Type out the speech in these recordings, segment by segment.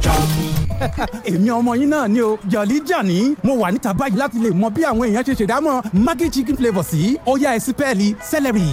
jam. èmi ọmọ yín náà ni o jọ̀lí jàní mo wà níta báyìí láti lè mọ bí àwọn èèyàn ṣe ṣèdámọ̀ maggi chicken flavour sí ọ̀yá ẹ̀sìn pẹ́ẹ́lí celery.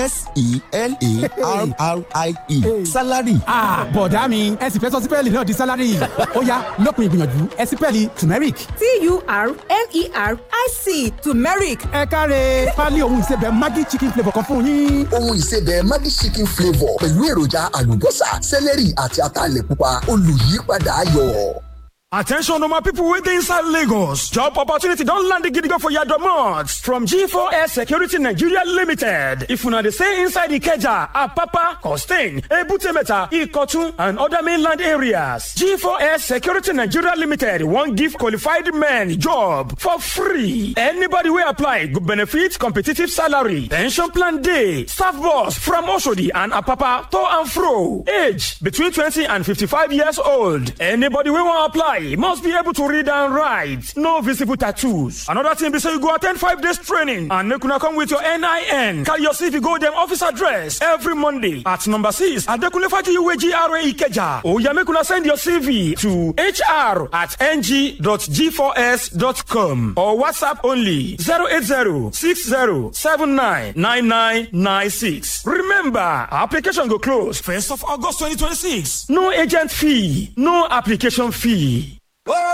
s-e-l-a-r-r-i-e salary. bọ̀dá mi ẹ sì fẹ́ sọ sípẹ́ẹ̀lì náà di salary ọ̀yá lópin ìgbìyànjú ẹ̀sìn pẹ́ẹ́lì turmeric. t-u-r-m-e-r-i-c turmeric ẹ káre pálí ohun ìsebẹ̀ maggi chicken flavour kan fún yín. ohun ìsebẹ̀ Maggi chicken flavour pẹ̀lú èròjà àlùbọ́sà sẹ́lẹ̀rì àti ataalẹ̀ pupa olùyípadà ayọ̀. Attention, my people within inside Lagos. Job opportunity don't land the gidigo for your domots from G4S Security Nigeria Limited. If una dey stay inside Ikeja, Apapa, Costain, Ebutemeta, Ikotun, and other mainland areas, G4S Security Nigeria Limited won't give qualified men job for free. Anybody will apply go benefit competitive salary, pension plan day, staff boss from Oshodi and Apapa to and fro. Age between 20 and 55 years old. Anybody will want apply must be able to read and write. No visible tattoos. Another thing be say you go attend five days training and make una come with your NIN. Carry your CV go them office address every Monday at number six Adekunle Fajiwe GRA Ikeja. Oh yeah, make una send your CV to hr at ng.g4s.com or WhatsApp only 080 60 79 9996. Remember, application go close 1st of August 2026. No agent fee, no application fee.